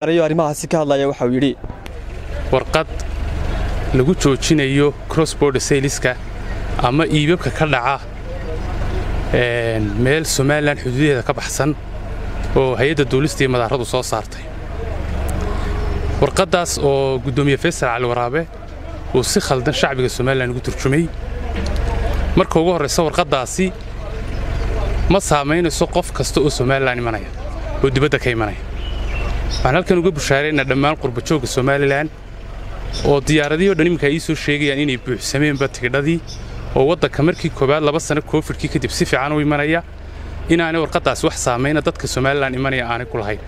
arrimahaasi ka hadlaya waxauu yidhi warqad lagu joojinayo cross border sayliska ama iibabka ka dhaca meel somalilan xuduudaheeda ka baxsan oo hay-adda duulista iyo madaaradu soo saartay warqaddaas oo guddoomiye faysal cali waraabe uu si khaldan shacbiga somalilan ugu turjumay marka ugu horraysa warqaddaasi ma saamaynayso qof kasta oo somalilan imanaya oo dibadda ka imanaya waxaan halkan uga bushaaraynaa dhammaan qurbajoogga somalilan oo diyaaradihii o dhan iminka ii soo sheegayaan inay buuxsameenba tigidhadii oo waddanka markii koowaad laba sano koofidkii kadib si fiican u imanaya inaanay warqaddaasi wax saamayna dadka somalilan imanaya aanay ku lahayn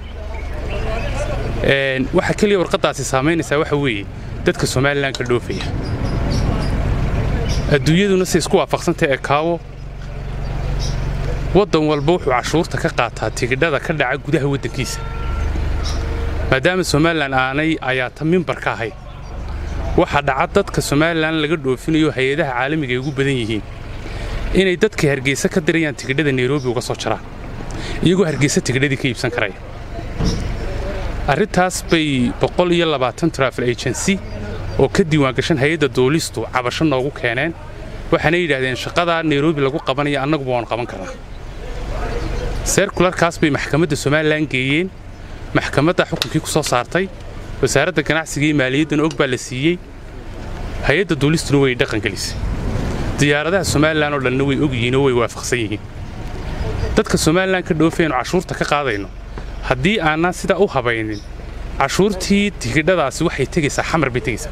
waxa keliya warqaddaasi saamaynaysaa waxa weeye dadka somalilan ka dhoofaya adduunyaduna say isku waafaqsantay ee kaawo waddan walba wuxuu cashuurta ka qaataa tigidhada ka dhaca gudaha waddankiisa maadaama somalilan aanay ayaata mimbar ka ahayn waxaa dhaca dadka somalilan laga dhoofinayo hay-adaha caalamiga ay ugu badan yihiin inay dadka hargeysa ka dirayaan tigidhada nairobi uga soo jaraan iyagoo hargeysa tigidhadii ka iibsan karaya arrintaas bay boqol iyo labaatan trafil agency oo ka diiwaangashan hay-adda duulistu cabasho noogu keeneen waxaana yidhaahdeen shaqadaa nairobi lagu qabanaya annaguba waan qaban karnaa seerkularkaas bay maxkamadda somalilan geeyeen maxkamadda xukunkii ku soo saartay wasaaradda ganacsiga iyo maaliyaddana og baa la siiyey hay-adda duulistuna way dhaqangelisay diyaaradaha somalilan oo dhanna way og yihiin oo way waafaqsan yihiin dadka somalilan ka dhoofaynu cashuurta ka qaadayno haddii aanaan sidaa u habaynin cashuurtii tigidhadaasi waxay tegaysaa xamar bay tegaysaa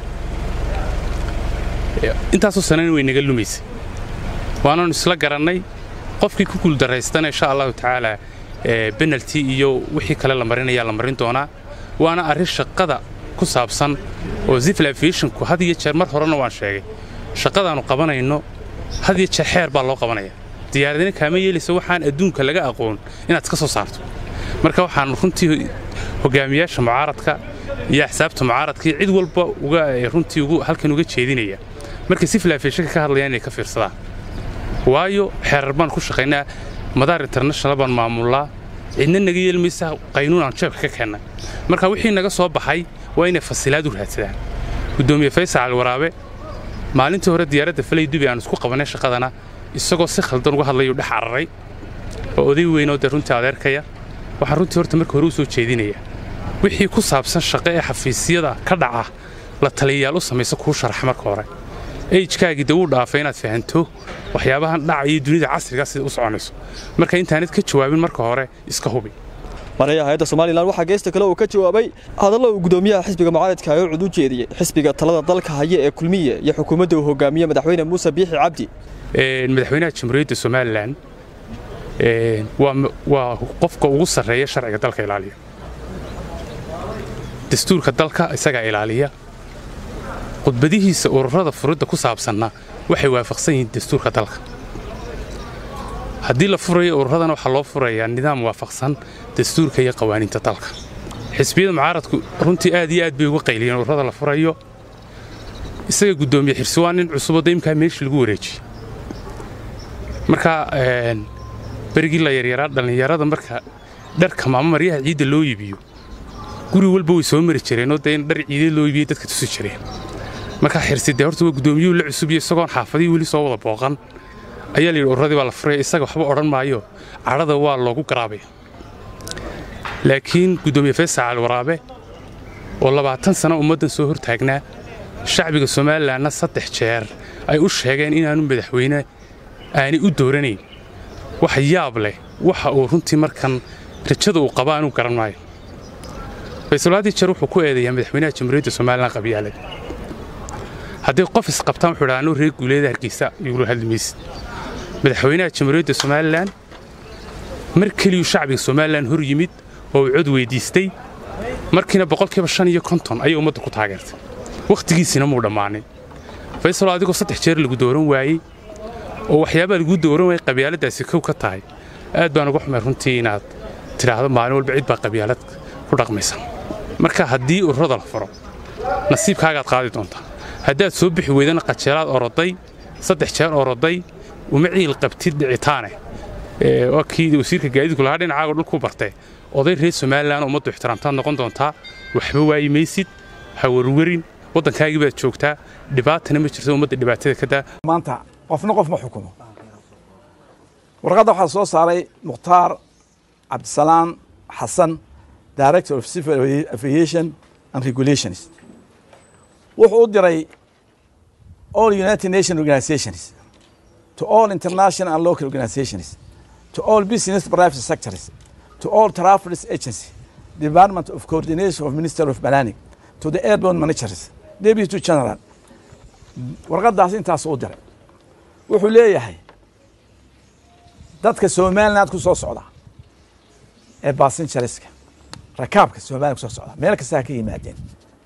intaasoo sanana way naga lumaysay waanaanu isla garannay qofkii ku guuldaraystana insha allahu tacaalaa benalti iyo wixii kale la marinayaa la marin doonaa waana arrin shaqada ku saabsan oo zifl aviationku had iyo jeer mar horena waan sheegay shaqadaannu qabanayno had iyo jeer xeer baa loo qabanaya diyaaradina kaama yeelaysa waxaan adduunka laga aqoon inaad iska soo saarto marka waxaan runtii hogaamiyaasha mucaaradka iyo axsaabta mucaaradka iyo cid walba uga runtii ugu halkan uga jeedinaya markay zifl aviationka ka hadlayaan inay ka fiirsadaan waayo xeerar baan ku shaqaynaa madaar international baan maamullaa cidna naga yeelmaysa qaynuun aan jeebka ka keennay marka wixii naga soo baxay waa inay fasilaad u raadsadaan guddoomiye faysal cali waraabe maalintii hore diyaaradda falay dubi aan isku qabannay shaqadana isagoo si khaldan uga hadlayuu dhex cararay oo oday weynoo dee runtii adeerkaya waxaan runtii horta marka hore u soo jeedinaya wixii ku saabsan shaqo ee xafiisyada ka dhaca la taliyayaal u samaysa kuu sharaxa marka hore ejkaagii dee wuu dhaafay inaad fahanto waxyaabahan dhacaya dunida casrigaa sida u soconayso marka intaanad ka jawaabin marka hore iska hubi maraya hay-adda somalilan waxaa geesta kale uu ka jawaabay hadallo uu guddoomiyaha xisbiga mucaaradka ee cud u jeediyey xisbiga talada dalka haya ee kulmiye iyo xukuumadda uu hogaamiye madaxweyne muuse biixi cabdi madaxweynaha jamhuuriyadda somalilan waa qofka ugu sarreeya sharciga dalka ilaaliya dastuurka dalka isagaa ilaaliya khudbadihiisa ururada furidda ku saabsanna waxay waafaqsan yihiin dastuurka dalka haddii la furayo ururadana waxaa loo furayaa nidaam waafaqsan dastuurka iyo qawaaniinta dalka xisbiyada mucaaradku runtii aad iyo aad bay uga qayliyeen ururada la furayo isaga guddoomiye xirsi waa nin cusuboo daymkaa meeshii lagu wareejiyey marka berigii la yaryaraa dhallinyarada marka dharka maamo maryaha ciidda loo iibiyo guri walba way soo mari jireenoo dee in dhar ciideed loo iibiyey dadka tusi jireen markaa xirsidee horta waa guddoomiyuhu la cusubiyo isagoon xaafadihii weli soo wada booqan ayaa la yidhi urradii baa la furaya isaga waxba odhan maayo cadhada waa loogu garaabaya laakiin guddoomiye faysal cali waraabe oo labaatan sano ummaddan soo hortaagnaa shacbiga somalilanna saddex jeer ay u sheegeen inaanu madaxweyne aanay u dooranayn wax yaab leh waxa uu runtii markan rajada uu qaba anuu garan maayo faysal haddii jeer wuxuu ku eedayaa madaxweynaha jamhuuriyadda somalilan qabyaalad haddii qof isqabtaan wuxuu dhaha anuu reer guuleeda hargeysa igula hadli maysid madaxweynaha jamhuuriyadda somalilan mar keliyuu shacbiga somalilan hor yimid oo uu cod weyddiistay markiina boqolkiiba shan iyo konton ayay ummadda ku taageertay wakhtigiisina muu dhammaanin faysal adigoo saddex jeer lagu dooran waayey oo waxyaabaa laguu dooran waayey qabyaaladdaasi kow ka tahay aad baan uga xumay runtii inaad tidhaahdo maalin walba cid baa qabyaalad ku dhaqmaysa marka haddii ururada la furo nasiibkaagaad qaadi doontaa haddaad soo bixi weydana qajeelaad oroday saddex jeer oroday uma ciil qabtid dhicitaane waa kii wasiirka gaadiidku lahaa dhinacaago dhulku bartee oday reer somalilan ummaddu ixtiraamtaad noqon doontaa waxba waayi maysid ha warwarin waddankaagii baad joogtaa dhibaatana ma jirto ummadda dhibaatada ka daa maanta qofna qof ma xukumo warqadda waxaa soo saaray mukhtaar cabdisalaam xasan director of civil aviation and regulations wuxuu u diray all united nation organizations to all international and local organizations to all business private sectors to all travel agency department of coordination of minister of planning to the airborne managers deputy general warqaddaas intaas u diray wuxuu leeyahay dadka somaliland ku soo socda ee basinjariska rakaabka somaliland kusoo socda meel kasta ha ka yimaadeen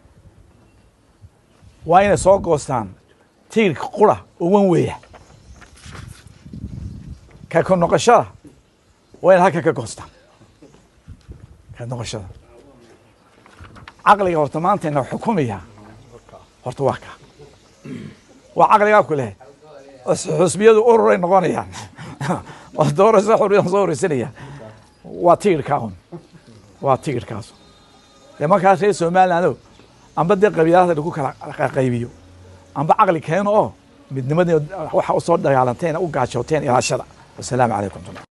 waa inay soo goostaan tigirka qura oo wan weeya ka ka noqoshada waa inay halka ka goostaan ka noqoshada caqliga horta maanta ina xukumaya horta waa ka waa caqligaa ku leh xusbiyadu ururay noqonayaan oo doorasho xurriyan soo horeysanaya waa tigirkaa un waa tigirkaas dee markaas reer somaliland amba dee qabiilada lagu kala qaybiyo amba caqli keeno oo midnimadii waxa usoo dagaalanteen u gaajooteen ilaashada wasalaamu calaykum